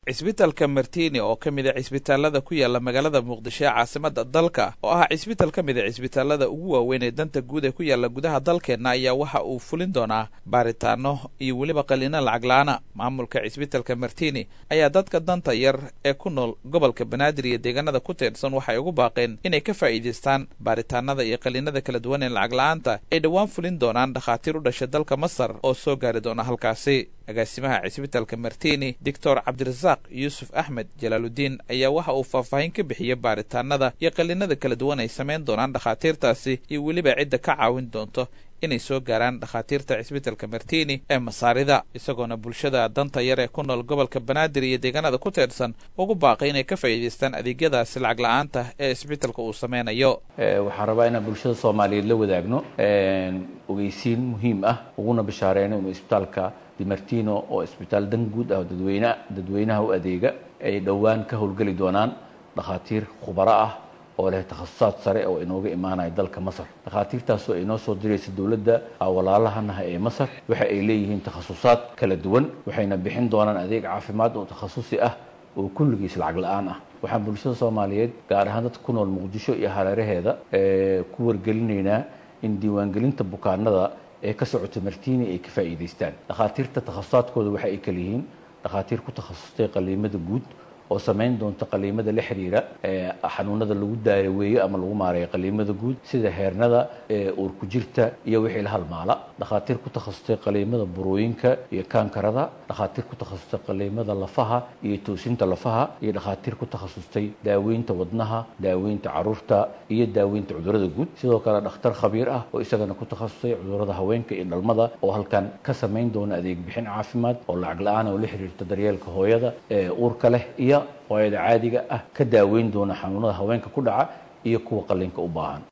cisbitalka martini oo ka mid a cisbitaalada ku yaala magaalada muqdisho ee caasimada dalka oo ah cisbital ka mid a cisbitaalada ugu waaweyn ee danta guud ee ku yaala gudaha dalkeenna ayaa waxa uu fulin doonaa baaritaano iyo weliba qaliino lacag la-aana maamulka cisbitalka martini ayaa dadka danta yar ee ku nool gobolka banaadir iyo deegaanada ku teedhsan waxay ugu baaqeen inay ka faa'iidaystaan baaritaanada iyo qaliinada kala duwan ee lacag la-aanta ay dhowaan fulin doonaan dhakhaatiir u dhashay dalka masar oo soo gaari doona halkaasi agaasimaha cisbitalka martini doctor cabdirasaaq yuusuf axmed jalaaludiin ayaa waxa uu faahfaahin ka bixiyey baaritaanada iyo qaliinada kala duwan ay samayn doonaan dhakhaatiirtaasi iyo weliba cidda ka caawin doonto inay soo gaaraan dhakhaatiirta cisbitalka martini ee masaarida isagoona bulshada danta yar ee ku nool gobolka banaadir iyo deegaanada ku teedhsan ugu baaqay inay ka faa'iidaystaan adeegyadaasi lacag la-aanta ee cisbitalka uu sameynayo waxaan rabaa inaan bulshada soomaaliyeed la wadaagno ogeysiin muhiim ah uguna bishaareeno inuu isbitaalka dimartino oo isbitaal dan guud ah dadweyne dadweynaha u adeega ay dhowaan ka howlgeli doonaan dhakhaatiir khubaro ah oo leh takhasusaad sare oo inooga imaanaya dalka masar dhakhaatiirtaasoo inoo soo diraysa dowladda walaalahanaha ee masar waxa ay leeyihiin takhasusaad kala duwan waxayna bixin doonaan adeeg caafimaad oo takhasusi ah oo kulligiis lacag la-aan ah waxaan bulshada soomaaliyeed gaar ahaan dadka ku nool muqdisho iyo hareeraheeda ku wargelinaynaa in diiwaangelinta bukaanada ee ka socota martini ay ka faa'iidaystaan dhakhaatiirta takhasusaadkooda waxa ay kala yihiin dhakhaatiir ku takhasustay qaliimada guud oo samayn doonta qaliimada la xiriira xanuunada lagu daaraweeyo ama lagu maareeyo qaliimada guud sida heernada uurku jirta iyo wixii la halmaala dhakhaatiir ku takhasustay qaliimada burooyinka iyo kaankarada dhakhaatiir ku takhasustay qaliimada lafaha iyo toosinta lafaha iyo dhakhaatiir ku takhasustay daaweynta wadnaha daaweynta caruurta iyo daaweynta cudurada guud sidoo kale dhakhtar khabiir ah oo isagana ku takhasusay cudurada haweenka iyo dhalmada oo halkan ka samayn doona adeeg bixin caafimaad oo lacag la-aan oo la xiriirta daryeelka hooyada ee uurka leh iyo hooyada caadiga ah ka daaweyn doona xanuunada haweenka ku dhaca iyo kuwa qalliinka u baahan